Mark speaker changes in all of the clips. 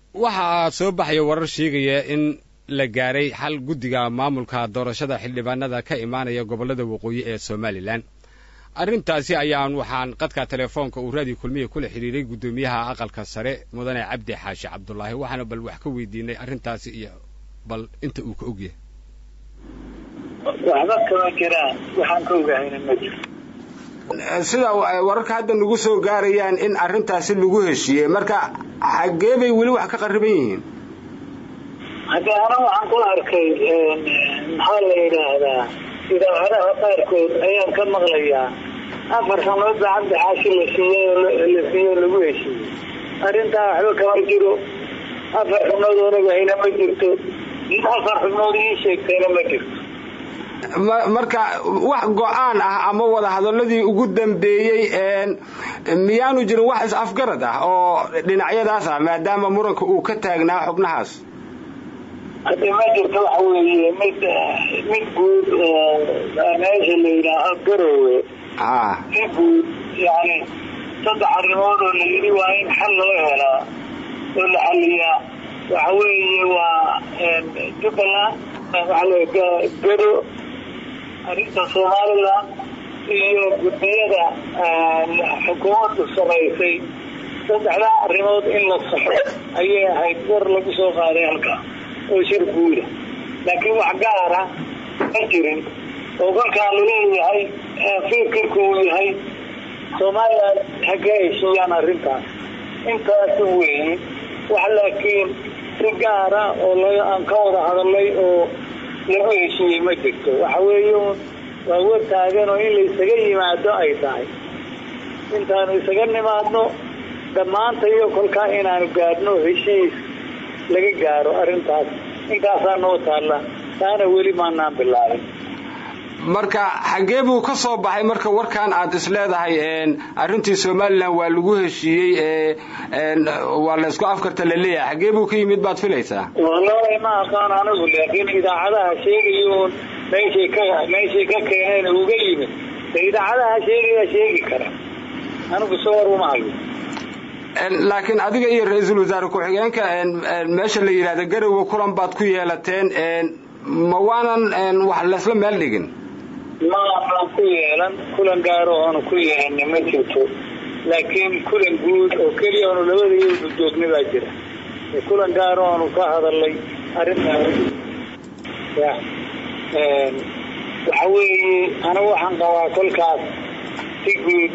Speaker 1: waxaa soo baxaya warar sheegaya in la gaaray xal guddiga maamulka doorashada xildhibaanada ka imaanaya gobollada waqooyi ee somalilan arrintaasi ayaan waxaan qadka telefoonka uu raadiyo kulmiya kula xidhiiray guddoomiyaha aqalka sare mudane cabdi xaashi cabdulaahi waxaana bal wax ka weydiinay arrintaasi iyo bal inta uu ka ogyahay
Speaker 2: waxba kama jiraan waxaan ka ogahayna ma jiro
Speaker 3: sida wararka hadda nagu soo gaarayaan in arrintaasi lagu heshiiyey marka xaggee bay weli wax ka qarriban yihiin
Speaker 2: haddii ana waxaan ku arkay maxaa la yidhaahdaa idaacadaha qaarkood ayaan ka maqlayaa afar sanood baa cabdi xaashi la siiyey la siiyey lagu heshiiyey arrintaa waxba kama jiro afar xubnood oonagahayna ma jirto in afar xubnood ii sheegtayna ma jirto
Speaker 3: marka wax go-aan ah ama wada hadalladii ugu dambeeyey miyaanu jirin wax is-afgarad ah oo dhinacyadaas ah maadaama muranka uu ka taagnaa xubnahaas
Speaker 2: hadda ma jirto waxa weeye mid mid guud meesha la yidhaaho garowe si guud yani saddex arrimood oo la yidhi waa in xal loo helaa oo la xaliyaa waxa weeye waa jubbaland gado arrinta somalilan iyo guddiyada xukuumaddu samaysay saddexdaa arrimood in la saxo ayay ahayd war lagu soo qaaday halkaa oo shir guuda laakiin wax gaara ma jirin oo kolkaa laleeyahay fikirku uu yahay somalilan ha ka heshiiyaan arrintaas intaas weeye wax laakiin si gaara oo aan ka wada hadalay oo lagu heshiiyey ma jirto waxa weeye waa war taagan oo in la isaga yimaado ay tahay intaanu isaga nimaadno dhammaanta iyo kolkaa inaanu gaadhno heshiis laga gaaro arrintaas intaasaa noo taalla taana weli maanaan bilaabin
Speaker 3: marka xaggee buu ka soo baxay marka warkan aad is leedahay arrintii somalilan waa lagu heshiiyey waa laysku afkarta la leeyahay xaggee buu ka yimid baad filaysaa
Speaker 2: wallahi ma aqaan anigu laakiin idaacadaha sheegayoon meeshay ka meeshay ka keeneen uga yimid de idaacadaha sheegaya sheegi kara anigu soo war uma hayo
Speaker 3: laakiin adiga iyo ra-iisul wasaare ku-xigeenka meesha la yidhahda garowe kulan baad ku yeelateen ma waanan wax laysla meel dhigin
Speaker 2: ma aanan ku yeelan kulan gaaro oonu ku yeelana ma jirto laakiin kulan guud oo keliya oonu labada iyadu joogna baa jira kulan gaaro oonu ka hadalnay arrintaas waxa weeye anigu waxaan qabaa kolkaas si guud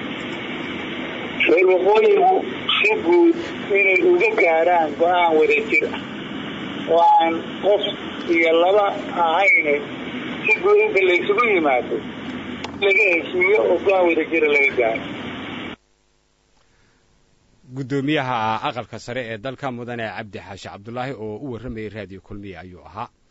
Speaker 2: reer waqooyigu si guud inay uga gaaraan go-aan wada jir ah oo aan qof iyo laba ahayne si guud inta laysugu yimaado laga heshiiyo oo go-aan wada jira laga gaaro
Speaker 1: guddoomiyaha aqalka sare ee dalka mudane cabdi xaashi cabdulaahi oo u warramayay raadiyo kulmiya ayuu ahaa